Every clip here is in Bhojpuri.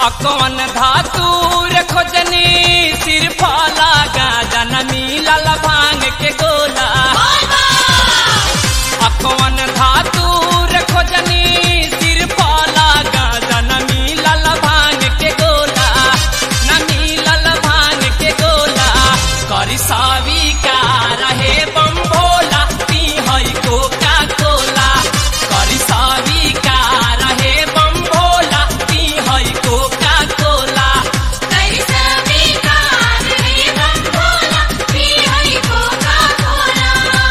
अकवन धातुर खोजनी सिर्फ लागा जन मिलल भांग के गोला अकवन धातुर खोजनी सिर्फ लागा जन मिलल भांग के गोला न मिलल भांग के गोला करी सावी का रहे बम भोला पी हई कोका कोला करी सावी का रहे बम भोला पी हई कोका कोला कैसे बेकार रे बम भोला पी हई कोका कोला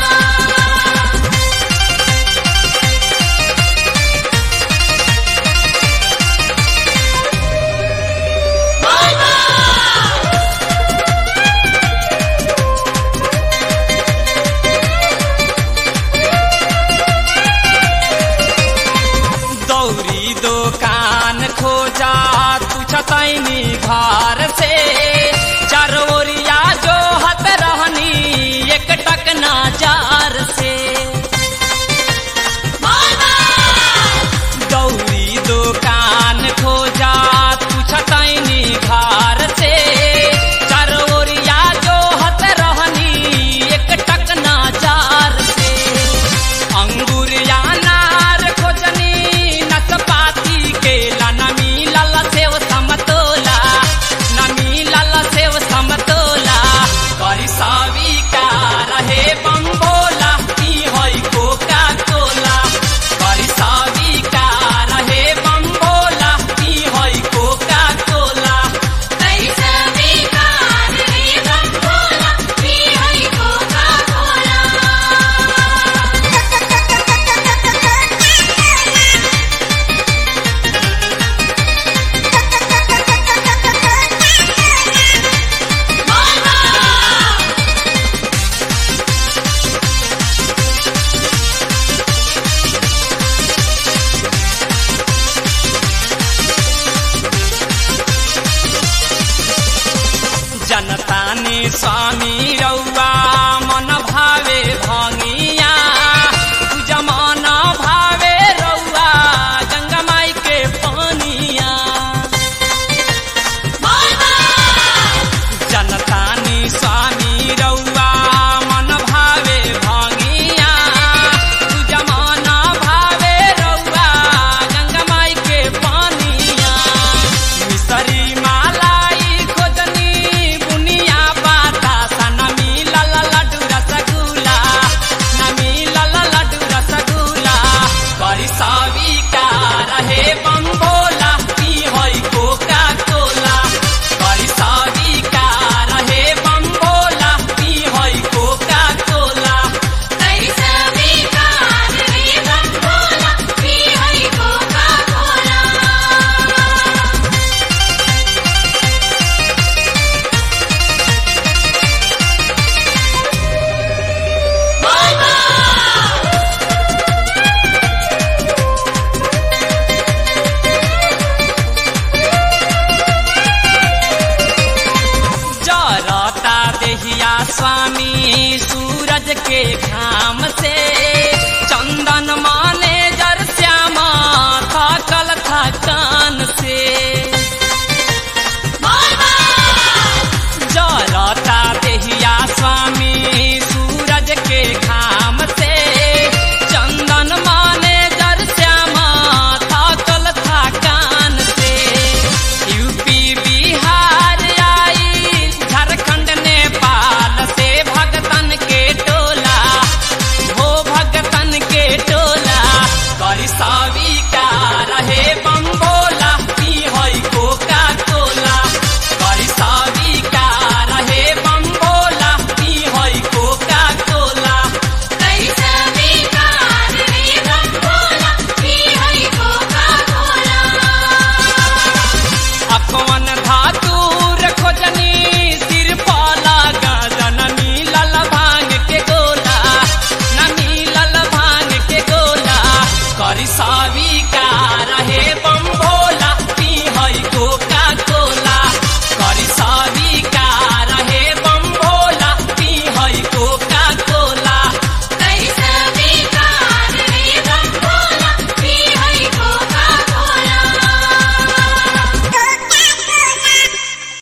दौरी दुकान खोजा पूछतैनी घर से चरोरिया जो हत रहनी एक टक नाजार से दौरी दुकान खोजा पूछतैनी घर से चरोरिया जो हत रहनी एक टक नाजार से अंगूर या नार खोजनी नसपाती केला न मिलल सेव समतोला न मिलल सेव समतोला करी सावी का रहे बम्बोला ई हई कोका कोला करी सावी का रहे बम्बोला ई हई कोका कोला कैसे बेकार रे बम भोला पी हई कोका कोला जनता ने स्वामी रौआ मन भावे भंगिया जमान भावे रौआ गंगा माई के पानिया जनता ने स्वामी रौआ मन भावे भंगिया जमान भावे रौआ गंगा माई के पानिया मिसरी मालाई खोजनी बुनिया बाता सन मिलल लड्डू रसगुल्ला न मिलल लड्डू रसगुल्ला करी सावी का रहे बम्बोला पी हई कोका कोला करी सावी का रहे बम्बोला पी हई कोका कोला कैसे बेकार रे बम भोला पी हई कोका कोला जरता देहिया स्वामी सूरज के घाम से चंदन माने जर श्यामा थकल थकान से